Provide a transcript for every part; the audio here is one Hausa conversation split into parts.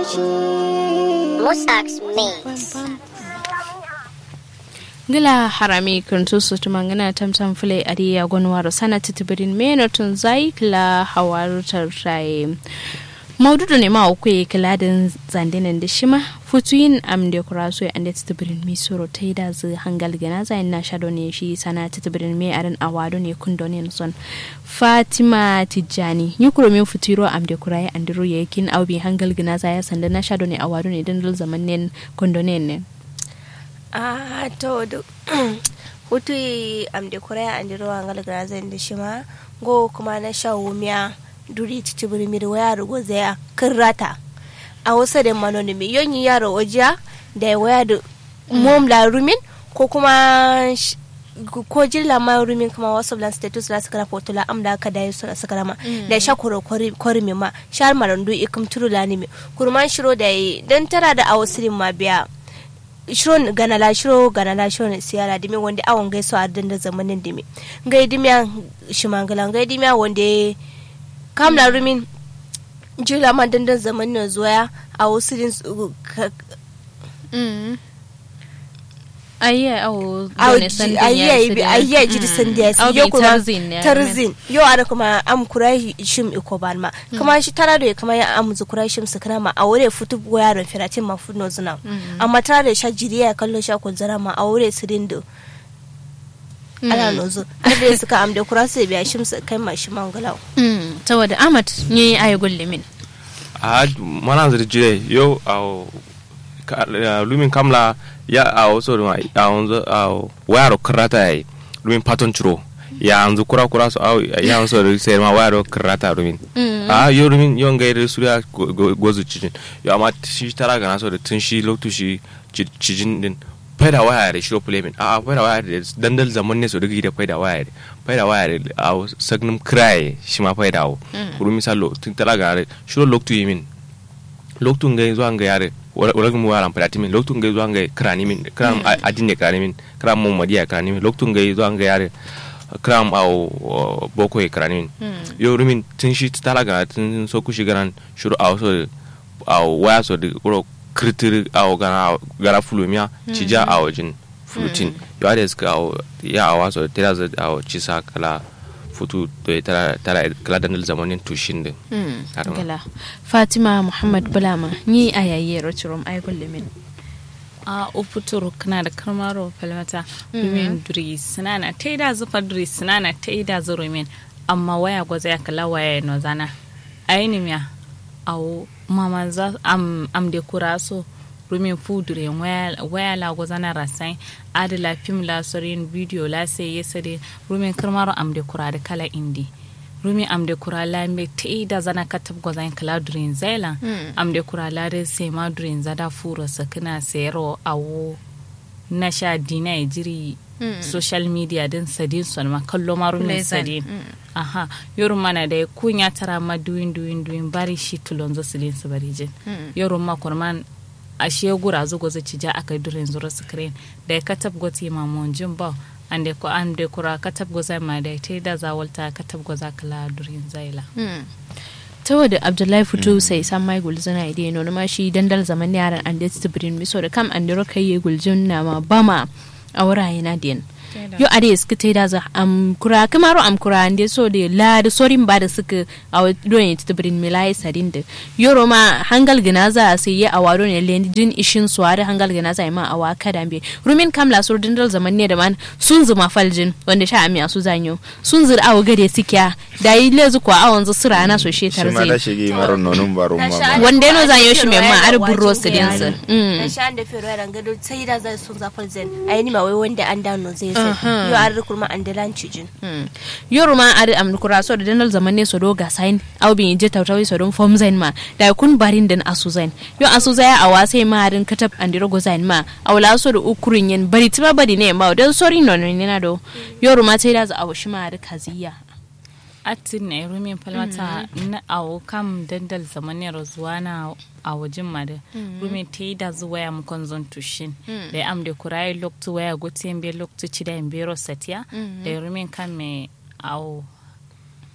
Musax Mix. gila harami kuntu su tumangana tamtam fule ariya gonwaro sana titibirin meno tun zai kila hawarutar raye maududu ne ma uku kila da zandinin da shima futuyin am da kuraso ya ande titibirin mi soro ta yi da zu hangal gana zai na shado ne shi sana titibirin me arin awado ne kundo ne son fatima tijjani yi kuro min futuro am da kuraye andiro ya yakin aubi hangal gana zai sanda na shado ne awado ne dandal zaman ne kundo ne ne a to do hutu am de korea andi ro angal grazen de shima go kuma na sha wumiya duri titi buri mi waya rugo zaya kirrata a wasa da manoni mi yonyi yaro ojiya da waya da mom la rumin ko kuma ko jilla ma rumin kuma wasu lan status la sakara foto la amda ka da yusu sakara ma da sha koro kori mi ma shar marandu ikum turu la ni mi kurman shiro da dan tara da awsirin ma biya shiron ganala shiro ganala shiron siyara dimi wanda awon gaiso a danda zamanin dimi ngai dimiya shimangala ngai dimiya wanda kamla rumin jula ma dandan zamanin zuwa a wasu din ayya awo ayya jiri sandiya su yo kuma tarzin yo ada kuma am kurai shim iko ban ma kuma shi tara da kuma ya am zu kurai shim su kana ma a wure futu yaron firatin ma funo zuna amma tara da sha jiriya kallo sha kun zara ma a wure su dindo ana nozo har da suka am da kura su biya shim su kai ma shi mangalau saboda amat ni ayi gullimin a mana zirjire yo a lumin kamla ya a wasu da a wanzu a wayar karata ya yi domin paton ciro ya yanzu kura kura su ya wanzu da sai ma wayar karata domin a yau domin yawan gairar su ya gozu cijin yau amma shi tara gana so da tun shi loktu shi cijin din faida waya da shiro plemin a faida waya da dandal zaman ne su da gida faida waya da faida waya da a sagnin kiraye shi ma faida wo kuru misalo tun tara gana shiro loktu yi min loktu ngai zuwa ngai yare wala mu wala mpati min loktu ngai zuwa ngai krani min kram adine krani min kram mu madiya krani min loktu ngai zuwa ngai yare kram au boko e krani min yo rumin tin shi tala ga tin so ku shi garan shuru au so au waya so de ro kritir au gara gara fulumia cija au jin fulutin yo ade ska au ya awa so tira za au cisa kala futu da tara tara kala dandal zamanin tushin din gala fatima muhammad bulama ni a yayi roturum ay min a ufuturu kana da karmaro falmata rumin duri sinana ta yi da zufa duri sinana ta yi da zuru min amma waya gwaza ya kala waya no zana aini miya awo mama za am am de kuraso rumin fudure waya la gozana rasai adila fim la sorin video la sai yesade rumin karmaro am de kura da kala indi rumi am de kura la me te da zana katab gozan kala durin zaila am de kura la de sai ma durin zada furo sakina sero awo na sha dina ya jiri social media din sadin son ma kallo ma rumin sadin aha yoru mana da kunya tara ma duin duin duin bari shi tulonzo silin su bari jin yoru ma kurman ashe gura zo gozo ci ja aka durin zura screen da ya katab goti ma mon jin ba ande ko ande kura katab goza ma da ta da zawalta katab goza kala durin zaila ta wadda abdullahi fito sai san mai gulzuna ide no ma shi dandal zaman yaran ande tsibirin miso da kam ande roka yi gulzun na ma bama a wuraye na din yo ade suka ta da za am kura kamaro am kura ande so de la da sorin ba da suka a don yi tsibirin milai sadin da yoro ma hangal gina za sai ya awaro ne len jin ishin su are hangal gina za ma awa kada be rumin kamla sur dandal zaman ne da man sun zuma faljin wanda sha amiya su zanyo sun zur awo gade sikya da yi lezu kwa awon zu sura na so shetar shi ma da zai shige maron nonun baro ma ba wanda no zanyo shi mai ma ar burro su din su na sha da fero ran gado sai da zai sun zafal zen ayi ni ma wai wanda an dano zai sai yo ar kurma an da lanci jin yoro ma ar am kura so da dandal zaman ne so do ga sain aw bin je tawtawi so don form zain ma da kun barin den asu zain yo asu zaya a wasai ma harin katab andiro go zain ma awla so da ukurin yin bari tiba bari ne ma dan sori no ne na do yoro ma sai da za a shi ma har kaziya atin na rumin falmata na awo kam dandal zamanin zuwa na a wajen mada rumin ta yi da zuwa ya mukon zon tushin da ya amde kurayi loktu waya gote yin bai loktu ci da yin bero satiya da rumin kan mai awo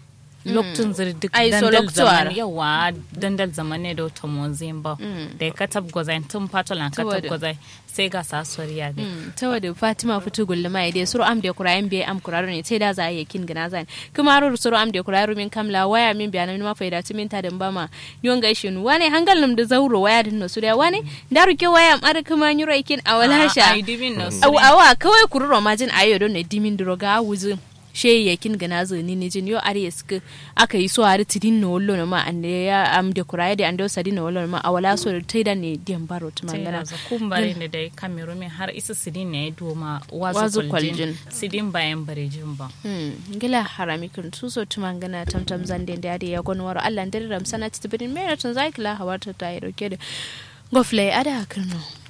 lokacin zir duk Ai, so dandal loktuwar. zaman yawa dandal zaman ne da wata mozin ba da ya katab gwazai tun fatolan katab Saboda- gwazai sai ga sasoriya da ta wadda fatima fitu gulluma ide suru am de kurayen biye am kuraro ne sai da za a yi kin gina zan kuma ro suru am de kuraro min kamla waya min biya min ma faida tu min ta da bama yon ga shi wane hangal nam da zauro waya din no suriya wane da ruke waya am ar kuma nyuro ikin awala sha ai dibin na su awa awa kawai kururo majin ayo don ne dimin droga wuzu she yakin gana zani ne jin yo are suka aka yi so are tidin no wollo no ma ande ya am de kuraye de ande sadi no wollo no ma awala so taida ne diam baro sai tumangana na za kumbare ne da kameru min har isa sidin ne ya doma Wazu wazu kwaljin. kwaljin sidin bayan barejin ba Hmm, ngila harami kun tuso tumangana tamtam zande da ya gon waro Allah ndere ram sana tibin mera tun zai kila hawata ta yi dauke da gofle ada kirno